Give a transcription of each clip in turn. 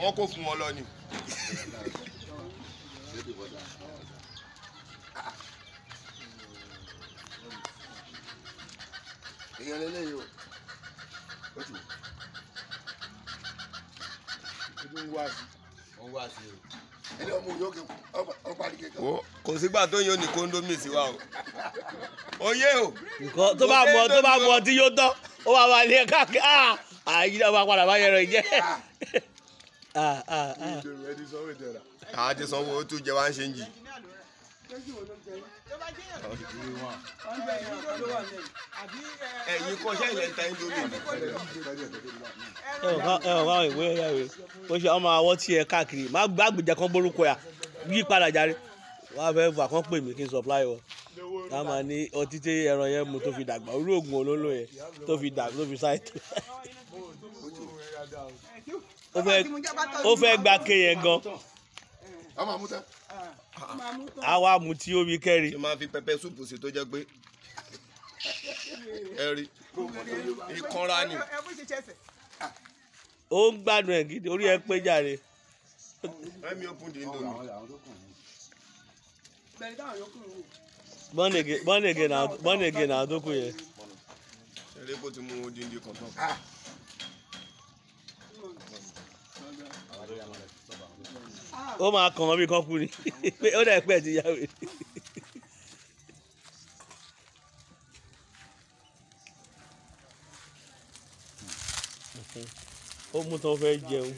wọ́n kó fún wọn lọ ni. èèyàn lélẹ́yìí o ó ti wò. ojú ń wá sí wọ́n wá sí o. ẹni ọmọ yòókè ọ parí kékeré. Wo, kò sígbà tó yóò ní kóńdómì sí wa o. oyè o. nǹkan tó bá mọ tó bá mọ tí yóò tán ó wà wà lé káàkiri ah àyè náà máa padà bá yẹrọ ìjẹ. ah ah ah ìbẹ̀rù ẹni sọ wẹ̀ tẹ̀ra. a ti sanwó ó tún jẹ wá ń ṣe ń jì. ẹ̀yin kọ́ṣẹ́ ilẹ̀ ń ta indomie. ẹ ò ká ẹ ò ká ìwé ẹ̀yà ìwé ó ṣe ọmọ àwọ̀ tí ẹ káàkiri má gbàgbìjà kan gbórúkọ yà yí padà járe wọ́n á fẹ́ fà kán pè mí kí n supply wọn ká máa ní ọtí tí ẹran yẹn mu tó fi dàgbà orí oògùn olólò yẹn tó fi dàgbà tó fi ṣáìtì ó fẹ́ ó fẹ́ gba ké yẹn gan a máa mú tẹ́. á wá mu tí omi kẹ́rì ṣe máa fi pẹpẹ súpù sí tó jẹ́ pé ẹ rí ìkanra ni. ó ń gbádùn ẹ̀ gidi orí ẹ pé jàre let me open the indomie. bọ́nẹ̀gẹ̀ bọ́nẹ̀gẹ̀ náà bọ́nẹ̀gẹ̀ náà tó kù yẹn ṣeré bó ti mú odindi kan tán. ó máa kàn án bí kan kú ni pé ó dẹ̀ pẹ́ ti yá wèrè. ó mú tán fẹ́ jẹun.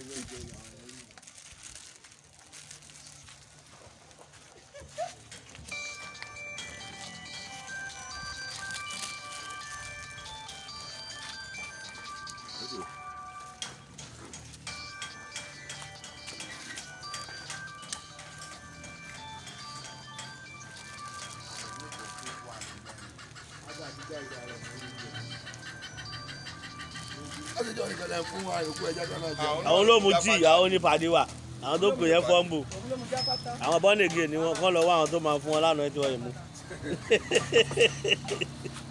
ó ti jọ ìkẹlẹ̀ fún wa ìkú ẹja kan náà jẹ. àwọn ló mu tíì àwọn onípàdé wà àwọn tó kù yẹn fọ́ǹbù àwọn bọ́nẹ̀gẹ̀ ni wọ́n kọ́ lọ wá àwọn tó máa fún wọn lánàá tí wọ́n yìí mú.